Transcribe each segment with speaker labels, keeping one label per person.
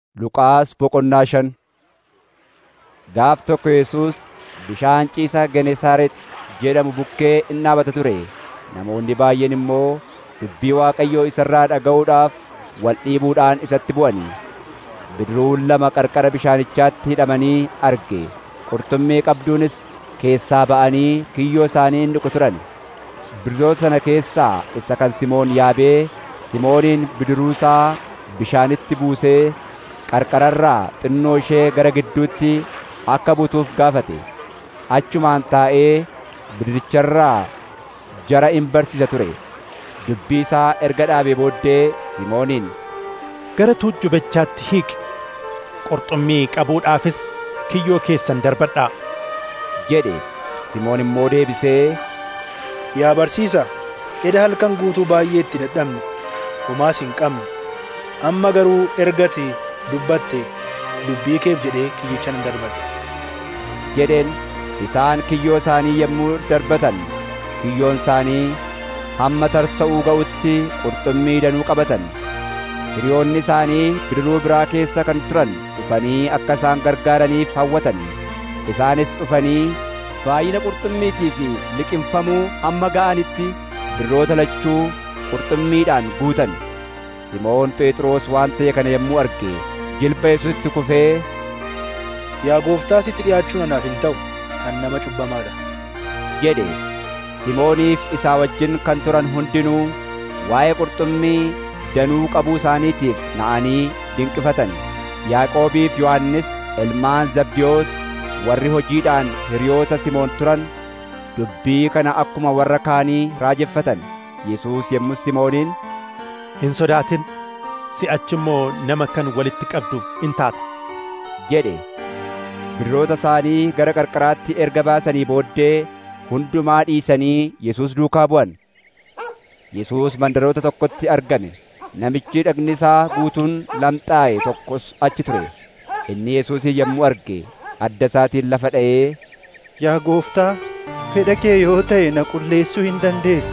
Speaker 1: Luqaas boqonnaa shan Gaaf tokko Yesuus bishaan ciisa Genesaaret jedhamu bukkee in dhaabata ture. Namoonni baay'een immoo dubbii Waaqayyoo isa irraa dhaga'uudhaaf wal dhiibuudhaan isatti bu'anii. Bidiruun lama qarqara bishaanichaatti hidhamanii arge. Qurxummii qabduunis keessaa ba'anii kiyyoo isaanii in dhiqu turan. Bidiroota sana keessaa isa kan Simoon yaabee Simooniin bidiruusaa bishaanitti buusee qarqararraa xinnoo ishee gara gidduutti akka butuuf gaafate. Achumaan taa'ee bidiricharraa jara in barsiisa ture. Dubbii isaa erga dhaabee booddee Simooniin
Speaker 2: Gara tuujjubichaatti hiiqi. Qurxummii qabuudhaafis kiyyoo keessan darbadhaa.
Speaker 1: jedhe. Simoon immoo deebisee
Speaker 3: Yaa barsiisaa, eda halkan guutuu baay'ee itti dadhabne, homaas hin qabne. Amma garuu ergati dubbatte dubbii keef jedhee kiyyicha nan darbadhe.
Speaker 1: jedheen isaan kiyyoo isaanii yommuu darbatan kiyyoon isaanii hamma tarsa'uu ga'utti qurxummii danuu qabatan. Hiriyoonni isaanii bidiruu biraa keessa kan turan dhufanii akka isaan gargaaraniif hawwatan. Isaanis dhufanii baay'ina qurxummiitii fi liqimfamuu hamma ga'anitti bidiroota lachuu qurxummiidhaan guutan. Simoon Phexros waan ta'e kana yommuu arge jilba Yesuusitti kufee
Speaker 3: Yaa gooftaa sitti dhi'aachuun anaaf hin ta'u, kan nama cubbamaadha.
Speaker 1: jedhe. Simooniif isaa wajjin kan turan hundinuu waa'ee qurxummii danuu qabuu isaaniitiif na'anii dinqifatan. Yaaqoobiif Yohannis ilmaan Zabdiyoos warri hojiidhaan hiriyoota Simoon turan dubbii kana akkuma warra kaanii raajeffatan. Yesuus yommus Simooniin
Speaker 2: Hin sodaatin. Si'achi immoo nama kan walitti qabdu in taata.
Speaker 1: jedhe. Bidiroota isaanii gara qarqaraatti erga baasanii booddee hundumaa dhiisanii Yesuus duukaa bu'an. Yesuus mandaroota tokkotti argame. Namichi dhagni isaa guutuun lamxaa'e tokkos achi ture. Inni Yesuusin yommuu arge adda isaatiin lafa dha'ee
Speaker 4: Yaa gooftaa, fedha kee yoo ta'e na qulleessuu hin dandeessa.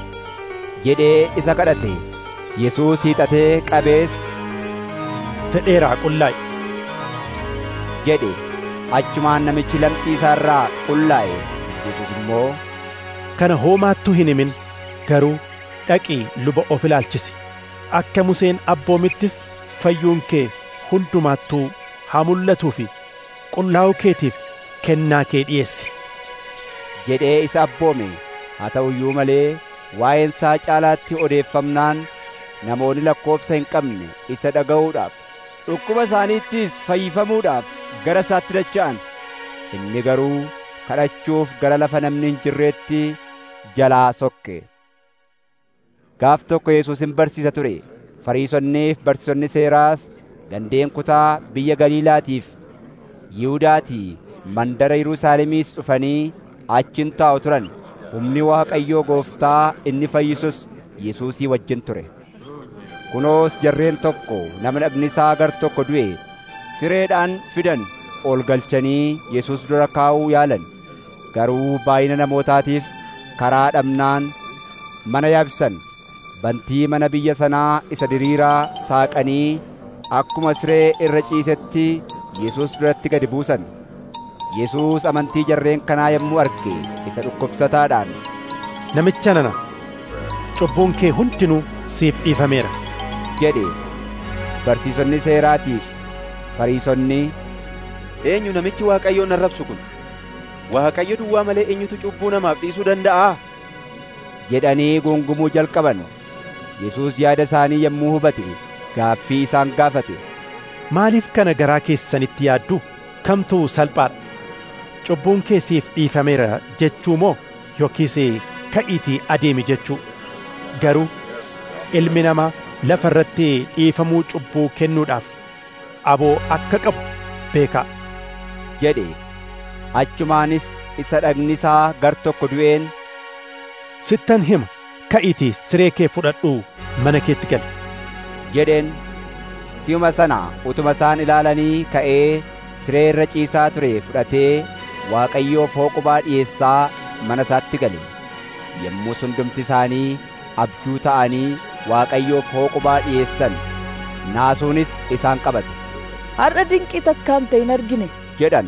Speaker 1: jedhee isa kadhate. Yesuus hiixatee qabees
Speaker 2: Fedheeraa qullaa'i.
Speaker 1: jedhe. Achumaan namichi lamxii isaa irraa qullaa'e. Yesuus immoo
Speaker 2: Kana hoomaattuu hin himin garuu dhaqii luba of ilaalchisi. Akka Museen abboomittis fayyuun kee hundumaattuu haa mul'atuu fi qullaa'uu keetiif kennaa kee dhi'eessi.
Speaker 1: jedhee isa abboome. Haa ta'u iyyuu malee waa'een isaa caalaatti odeeffamnaan namoonni lakkoobsa hin qabne isa dhaga'uudhaaf dhukkuba isaaniittis fayyifamuudhaaf gara isaatti dacha'an. Inni garuu kadhachuuf gara lafa namni hin jirreetti jalaa sokke. Gaaf tokko Yesuus hin barsiisa ture. Fariisonniif barsiisonni seeraas gandeen kutaa biyya Galiilaatiif Yihuudaatii mandara Yerusaalemiis dhufanii achin taa'u turan. Humni Waaqayyoo gooftaa inni fayyisus Yesuusii wajjin ture. Kunoos jarreen tokko nama dhagni isaa gar tokko du'e sireedhaan fidan ol galchanii Yesuus dura kaa'uu yaalan. Garuu baay'ina namootaatiif karaa dhabnaan mana yaabsan. Bantii mana biyya sanaa isa diriiraa saaqanii akkuma siree irra ciisetti Yesuus duratti gadi buusan. Yesuus amantii jarreen kanaa yommuu arge isa dhukkubsataadhaan
Speaker 2: Namicha nana cubbuun kee hundinuu siif dhiifameera.
Speaker 1: jedhe. Barsiisonni seeraatiif Fariisonni
Speaker 5: Eenyu namichi Waaqayyoon arrabsu kun? Waaqayyo duwwaa malee eenyutu cubbuu namaaf dhiisuu danda'aa?
Speaker 1: jedhanii gungumuu jalqaban. Yesuus yaada isaanii yommuu hubate gaaffii isaan gaafate.
Speaker 2: Maaliif kana garaa keessanitti yaaddu? Kamtu salphaadha? Cubbuun kee siif dhiifameera jechuu moo yookiis ka'iitii adeemi jechuu? Garuu ilmi namaa lafa irratti dhiifamuu cubbuu kennuudhaaf aboo akka qabu beekaa.
Speaker 1: jedhe. Achumaanis isa dhagni isaa gar tokko du'een
Speaker 2: Sittan hima ka'iitii siree kee fudhadhuu mana keetti gali.
Speaker 1: jedheen. Si'uma sana utuma isaan ilaalanii ka'ee siree irra ciisaa ture fudhatee Waaqayyoof hooqubaa dhi'eessaa mana isaatti gale. Yommuu hundumti isaanii abjuu ta'anii Waaqayyoof hooqubaa dhi'eessan naasuunis isaan qabate.
Speaker 6: har'a dinqii takkaan ta'e hin argine
Speaker 1: jedhan.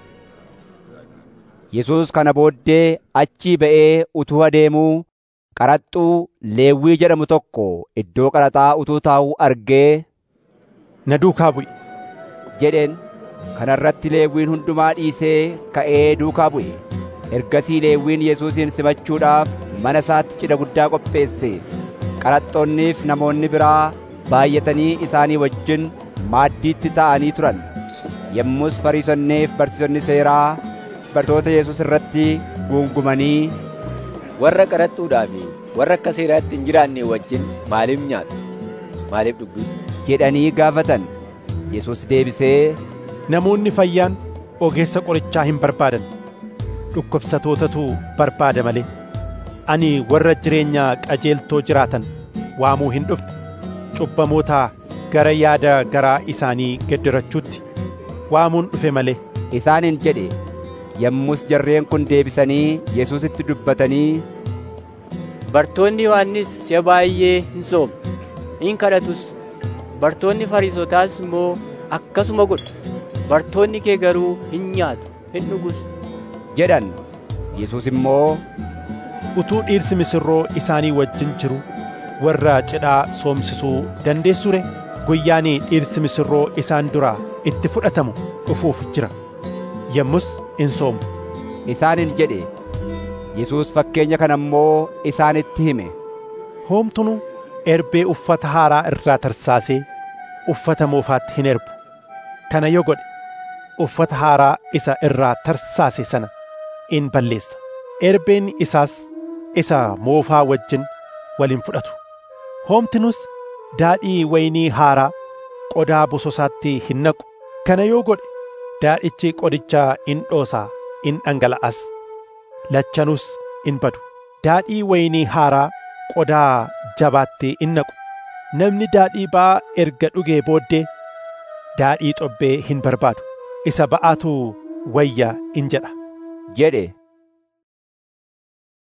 Speaker 1: Yesuus kana booddee achii ba'ee utuu adeemuu qaraxxuu Leewwii jedhamu tokko iddoo qaraxaa utuu taa'uu argee
Speaker 2: Na duukaa bu'i.
Speaker 1: jedheen kana irratti Leewwiin hundumaa dhiisee ka'ee duukaa bu'e. Ergasii Leewwiin Yesuusin simachuudhaaf mana isaatti cidha guddaa qopheesse. Qaraxxoonniif namoonni biraa baay'atanii isaanii wajjin maaddiitti taa'anii turan. Yommus Fariisonniif barsiisonni seeraa bartoota Yesuus irratti guungumanii
Speaker 7: warra qaraxxuudhaa fi warra akka seeraatti hin jiraanne wajjin maaliif nyaatu? Maaliif dhugdus?
Speaker 1: jedhanii gaafatan. Yesuus deebisee
Speaker 2: Namoonni fayyaan ogeessa qorichaa hin barbaadan. Dhukkubsatootatu barbaada malee. Ani warra jireenya qajeeltoo jiraatan waamuu hin dhufne. Cubbamoota gara yaada garaa isaanii geddirachuutti waamuun dhufe malee.
Speaker 1: isaaniin jedhe. Yommus jarreen kun deebisanii Yesuusitti dubbatanii
Speaker 8: Bartoonni Yohannis si'a baay'ee hin soomne, hin kadhatus. Bartoonni Fariisotaas immoo akkasuma godhu. Bartoonni kee garuu hin nyaatu, hin dhugus.
Speaker 1: jedhan. Yesuus immoo
Speaker 2: Utuu dhiirsi misirroo isaanii wajjin jiru warra cidhaa soomsisuu dandeessure guyyaan dhiirsi misirroo isaan duraa itti fudhatamu dhufuuf jira. Yommus in soomu.
Speaker 1: isaaniin jedhe. Yesuus fakkeenya kana immoo isaanitti hime.
Speaker 2: Hoomtunu erbee uffata haaraa irraa tarsaasee uffata moofaatti hin erbu. Kana yoo godhe uffata haaraa isa irraa tarsaase sana in balleessa. Erbeen isaas isa moofaa wajjin waliin fudhatu. Hoomtinus daadhii waynii haaraa qodaa bososaatti hin naqu. Kana yoo godhe daadhichi qodichaa in dhoosaa in dhangala'as. Lachanus in badu. Daadhii waynii haaraa qodaa jabaatti in naqu. Namni daadhii ba'aa erga dhugee booddee daadhii xobbee hin barbaadu. Isa ba'aatu wayya in jedha.
Speaker 1: jedhe.